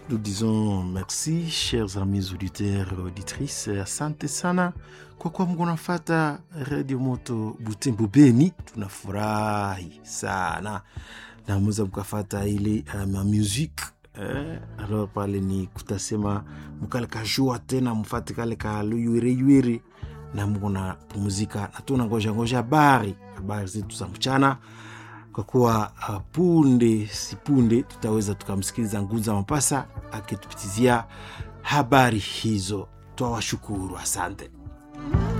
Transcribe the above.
nous disons merci chers amis auditeurs auditrices asante sana kwa kuwa mko nafata radio moto butembo beni tunafurahi sana na mweza mkafata ile uh, musique eh, alors pale ni kutasema mukale kajua tena mfate kale kaluywereywer na mko na pumzika na tuna ngoja ngoja habari habari zetu za mchana kwa kuwa uh, punde si punde tutaweza tukamsikiliza Nguza Mapasa akitupitizia habari hizo. Twawashukuru, asante.